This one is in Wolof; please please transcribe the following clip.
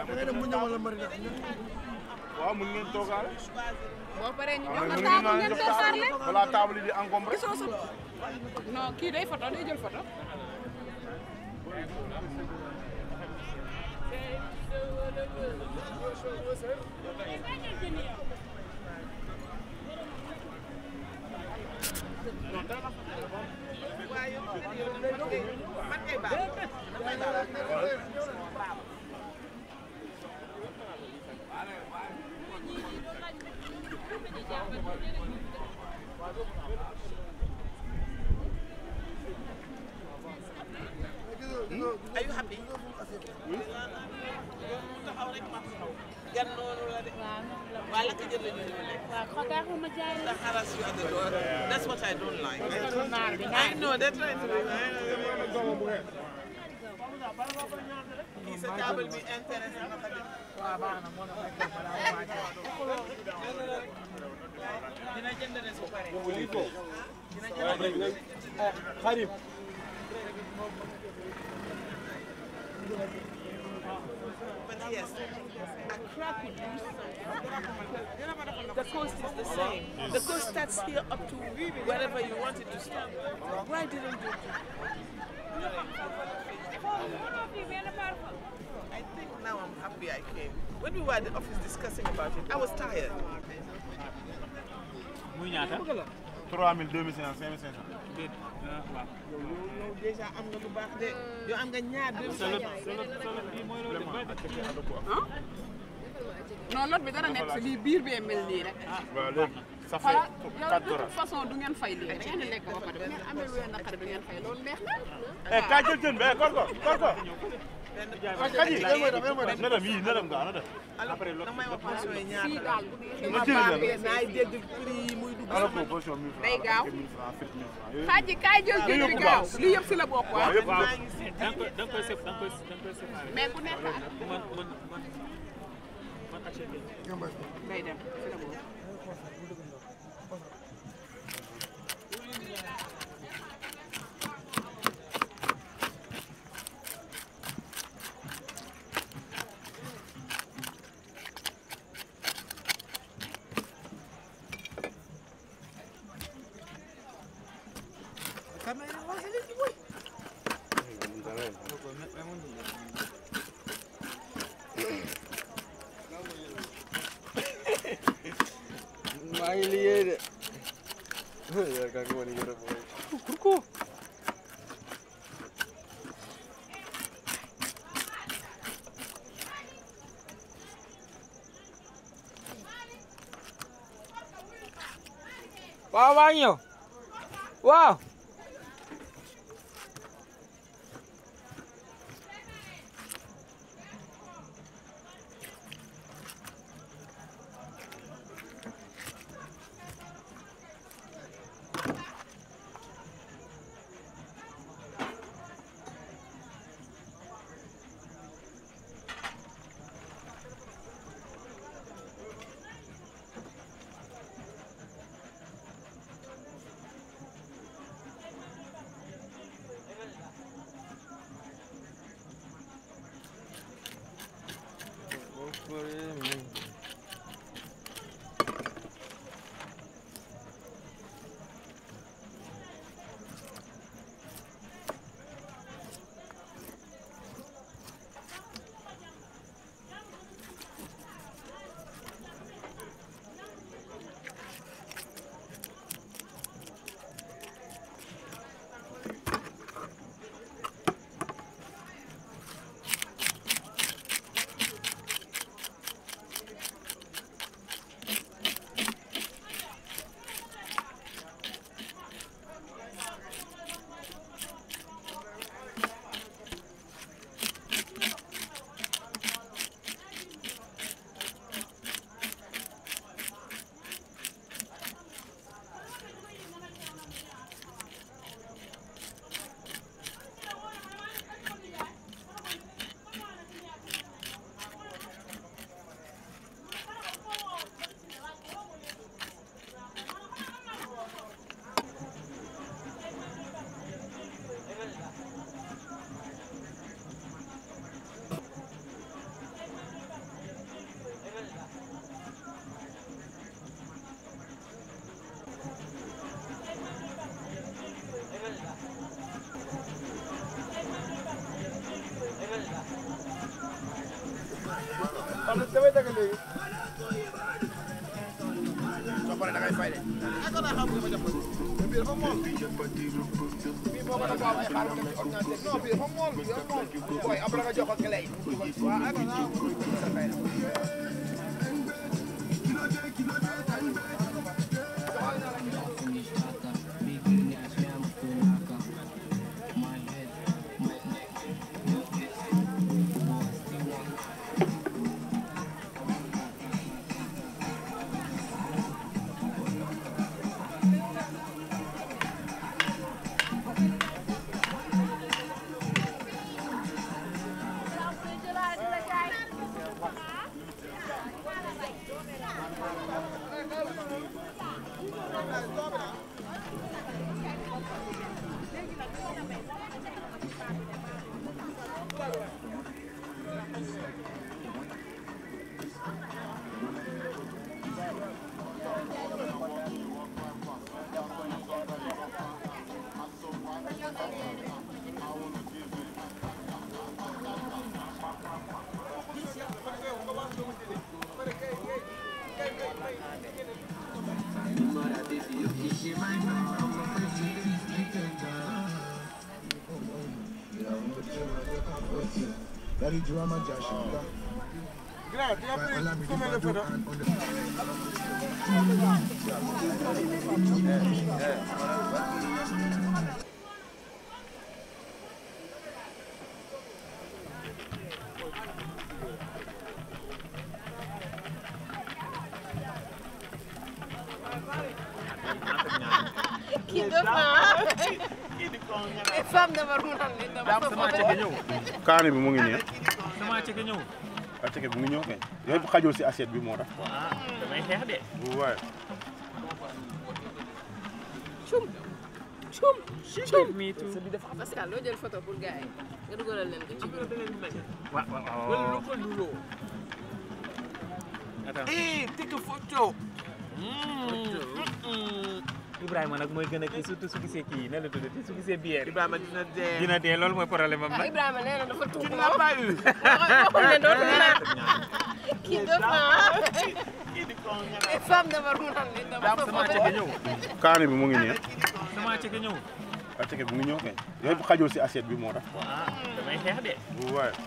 ngay dem mu ñëw wala mari na waaw mun ngeen toogaale. boo paree ñu waaw jox mun la ngeen table ngeen naan toog xaar leen. balaa table yi di encombré. gisoo sa non kii day photo day jël photo. Are you happy? gan noonu la de. waa lakk jël la ñu ñëw lekk. The harass you at the door. That's what I don't like. I know they're trying to do Kii sa table bi intéressé na ko de. Dina jënd ne su paree. Dina jënd ne. xarim. But yes, Accra could use The coast is the same. The coast starts here up to wherever you want it to stop. Why didn't you do I think now I'm happy I came. When we were at the office discussing about it, I was tired. muy ñaata. 3000 2500 5500. déet ah waaw. yow déjà am nga lu baax de yow am nga ñaar deux solo solo solo bii mooy loolu de ah non lot bi dara nekk si lii biir bee mel nii rek. waaw léegi ça fait xoolal yow de 4 toute dollars. façon du ngeen fay lii da ngeen di lekk ba pare bu ngeen amee wéy naqari du ngeen fay loolu neex na. eh kaay jël jën bi eh kor ko kor ko. kaji benn na dem yii na dem gaa na dem. alors damay wax pension yi ñaar fii daal bu neexee na ma jël baax leen. bee naay dégg prix yi muy dugg alors que position 1000 francs. Day gaaw. 1000 francs frites 1000 francs yooyu. xaaji kaay jël jën bi gaaw lii yëpp si la bokk waaw waaw. yëpp waaw yëpp. da nga koy da nga koy sef da nga koy da nga koy séparé. mais ku nekk ak man man man man acheté. day dem si la bokk. maa ngi liggéey de yaakaar nga woon yore booy pourquoi waaw maa ngi ñëw waaw damay dagg léegi. soo paree da ngay fay de. Ako na xam nga ma jàpp. bii dafa mool. bii moo gën a gaaw ay xaalis dem ci ordinateur. non bii dafa mool bii dafa mool. booy après nga jox ko clé yi. waaw ako na sa fay na. Daddy drama Joshua. Grand, tu as pris combien de photos kii def naa femme dafa ruutal ni dama sama ceke ñëw kaani bi mu ngi nii sama ceke ñëw ah ceke bi mu ngi ñëw kay yooyu xajul si assiette bi moo tax ah damay xeex de waaye cum cum cum me too sa bi dafa Pascal loo jël photo pour gars yi nga dugalal leen ko ci groupe waaw waaw Wala waaw lu ko luloo. attends Eh, take a photo. Ibrahima nag mooy gën a kii surtout su gisee kii ne la tuddati su gisee bière Ibrahima dina dee. dina dee loolu mooy problème am ah nag Ibrahima nee na dafa Tu tuub n'as pas eu. waxul ne dootul naan kii def naa Kii di ko ñaan. femme dafa ruutal ni dama sama ceke ñëw kaani bi mu ngi nii sama ceke ñëw ah ceke bi mu ngi ñëw kay yooyu xajul si assiette bi moo tax ah damay xeex de waaye